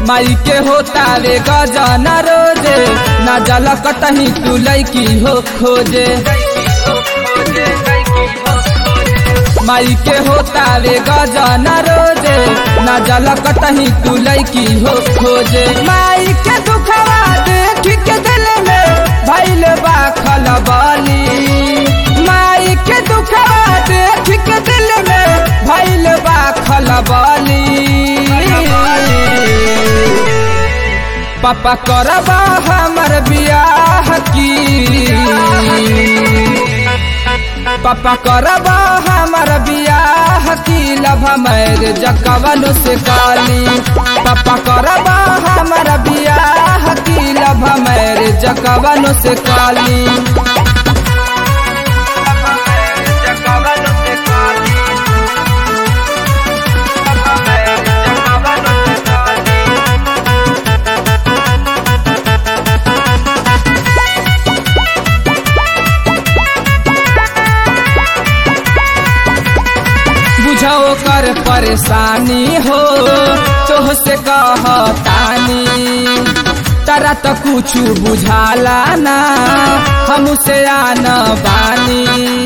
माई के होता रे गजन रोजे ना जल कतही तू लैकी हो खोजे माई के होता रे गजन रोजे ना जल कतही तू लैकी हो खोजे माई के दुखवा देख के दिल में भैल बा खलबली माई के दुखवा देख के दिल में भैल बा खलबली पापा करबा हमर बियाह की पापा करबा हमर बियाह की लभ मैर जकवन से काली पापा करबा हमर बियाह की लभ मैर जकवन से काली बुझो कर परेशानी हो तोह से कहतानी तारा तो कुछ बुझाला ना हमसे आना बानी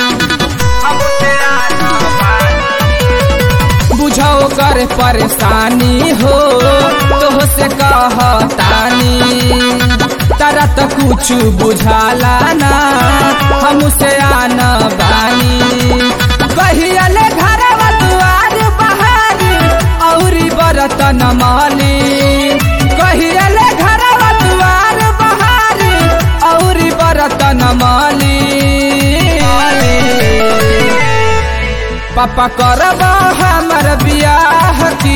बुझो कर परेशानी हो तोह से कहतानी तारा तो कुछ बुझाला ना हमसे आना बानी कहियले घरवा दुआर बहारी औरी बरतन माली कहियले घरवा दुआर बहारी औरी बरतन माली पापा करब हमर बियाह की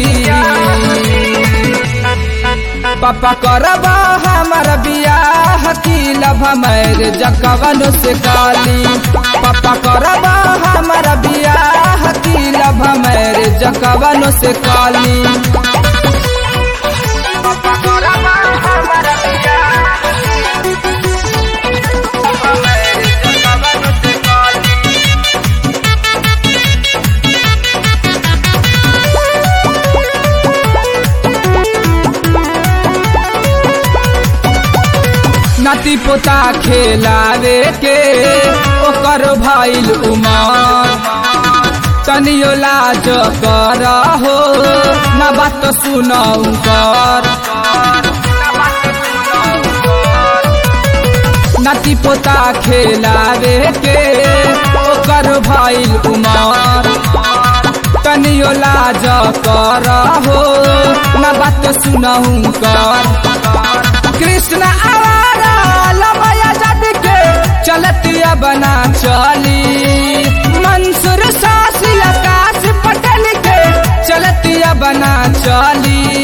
पापा करब हमर बियाह की लभ मैर जकवन से काली पापा करब हमर बियाह की लभ मैर जकवन से काली नाती पोता खेलावे के ओकर भइल उमर तनियो लाज कर हो न बात सुनऊ कर नाती पोता खेलावे के ओकर भइल उमर तनियो लाज कर हो न बात सुनऊ कर कृष्ण आवारा लमया जद के चलतिया बना चली मंसूर सासी आकाश पटल के चलतिया बना चली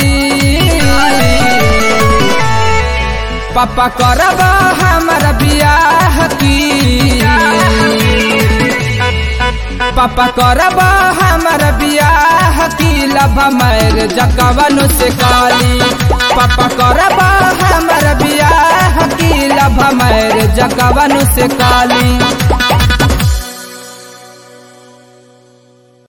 पापा करब हमर बियाह की पापा करब हमर बियाह की लभ मैर जकवन से काली पापा करब हमर बियाह की लभ मैर जकवन से काली